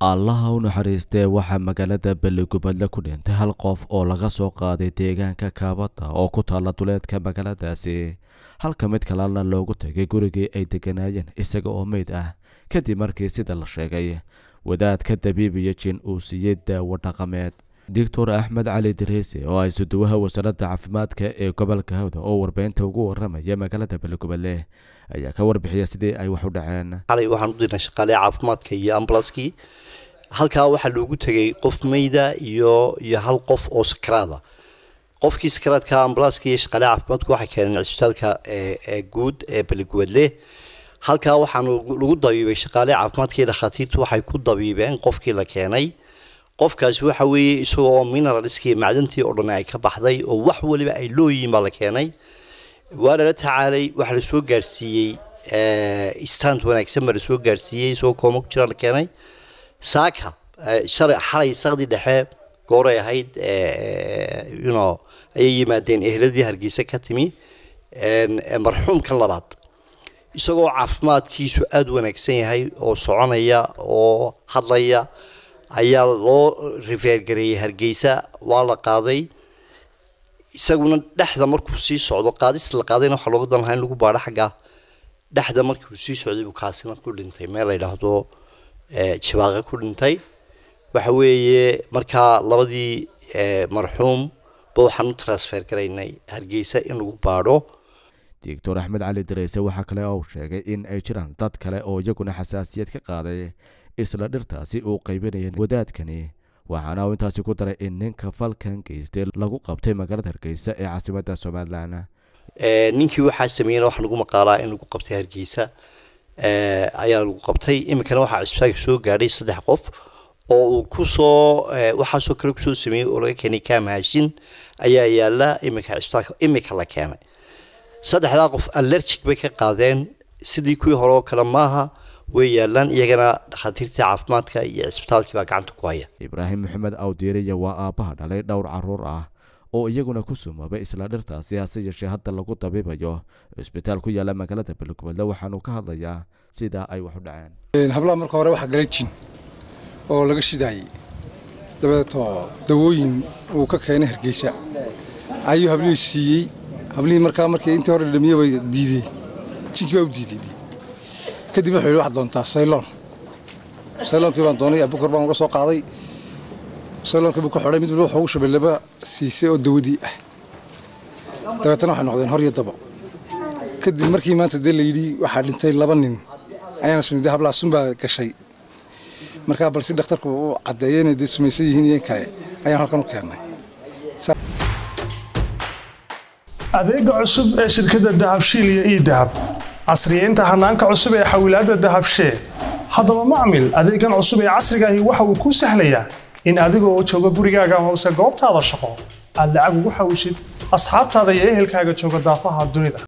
allaha u naxariistee waxaa magaalada beligubadle ku dhintay hal qof oo laga soo qaaday deegaanka kaabada oo ku taalla duleedka magaaladaasi halka mid kalena loogu tegay gurigii ay degganaayeen isaga oo meyd ah kadib markii sida la sheegay wadaadka dabiibiyo jin uu siiyey daawo dhaqameed doctor axmed cali diriise oo ay suduwaha wasaaradda caafimaadka ee gobolka hawda oo warbeynta ugu waramaya magaalada beligubadle ayaa ka warbixiyay sidii ay wax u dhaceen xalay waxaan u dirnay shaqaale caafimaadka iyo ambulanskii halkaa waxaa loogu tegay qof meyda iyo iyo hal qof oo sakaraada qofkii sakaraadka ambulanska iyo shaqaale caafimaadku waxay keeneen cisbitaalka ee guud ee beligubadle halkaa waxaan lagu dabiibay shaqaale caafimaadka iyo dhakhaatiirtu waxay ku dabiibeen qofkii la keenay qofkaasi waxa weeye isagoo mineralskii macdantii oo dhan ay ka baxday oo wax waliba ay looyihiin baa la keenay waa lala tacaalay waxaa lasoo gaarsiiyey stand wanaagsan baa lasoo gaarsiiyey isagoo kooma ku jira la keenay saaka shalay xalay saqdi dhexe gooray ahayd yuno ayay yimaadeen ehladii hargeysa ka timi marxuumkan labaad isagoo caafimaadkiisu aada u wanaagsan yahay oo soconaya oo hadlaya ayaa loo rifeergareeyey hargeysa waa la qaaday isaguna dhexda markuu sii socdo qaadis la qaadayna waxaa looga dan lahaa in lagu baadho xagga dhexda markuu sii socday buu kaasina ku dhintay meel la yidhaahdo jibaaqa ku dhintay waxa weeye markaa labadii marxuum ba waxaan u transfer garaynay hargeysa in lagu baadho doctor axmed cali dareyse waxaa kale oo uu sheegay in ay jiraan dad kale oo iyaguna xasaasiyad ka qaaday isla dhirtaasi uu qaybinaya wadaadkani waxaana uu intaasi ku daray in ninka falkan geystay lagu qabtay magaalada hargeysa ee caasimadda somalilan ninkii waxaa sameeyena waxaa lagu maqaalaa in lagu qabtay hargeysa ayaa lagu qabtay iminkana waxaa cisbitaalka soo gaadhay saddex qof oo uu kusoo waxaasoo kale kusoo sameeyey oo laga keenay kaamahashin ayaa yaala iminka cisbitaalka iminka la keenay saddexdaa qof allergic bay ka qaadeen sidii kuwii hore oo kale maaha way yaalaan iyagana dhakhaatiirtii caafimaadka iyo cisbitaalkii baa gacanta ku haya ibraahim maxamed awdiiriya waa aabbaha dhalay dhowr caruur ah oo iyaguna ku sumoobay isla dhirtaasi hase yeeshee hadda lagu dabiibayo cisbitaal ku yaala magaalada beligubadle waxaanu ka hadlayaa sidaa ay wax u dhaceen hablaha marka hore waxaa galay jin oo laga shidaayey dabeeto dawooyin uu ka keenay hargeysa ayuu hablihii siiyey hablihii markaa markii intii hore dhamiye bay diideen jinkii baa u diiday kadib wuxuu yidhi waxaad doontaa sayloon sayloonkii baan doonay abukar baan uga soo qaaday sayloonkii buu ku xidhay mid walba wuxuu ugu shubay laba siise oo dawadii ah dabeetana waxay noqdeen hor iyo dabo kadib markii maanta dee la yidhi waxaa dhintay laba nin ayaana sunide hablaha sun baa gashay markaa balse dhakhtarku uu caddeeyo inay dee sumaysan yihiin iyo in kale ayaan halkan u keennay adeega cusub ee shirkadda dahabshiil iyo ii dahab casriyeynta hanaanka cusub ee xawilaadda dahabshee haddaba macmil adeegan cusub ee casrigaahi waxa uu kuu sahlayaa in adigoo jooga gurigaaga hoose goobtaada shaqo aad lacag ugu xawishid asxaabtaada iyo ehelkaaga jooga daafaha dunida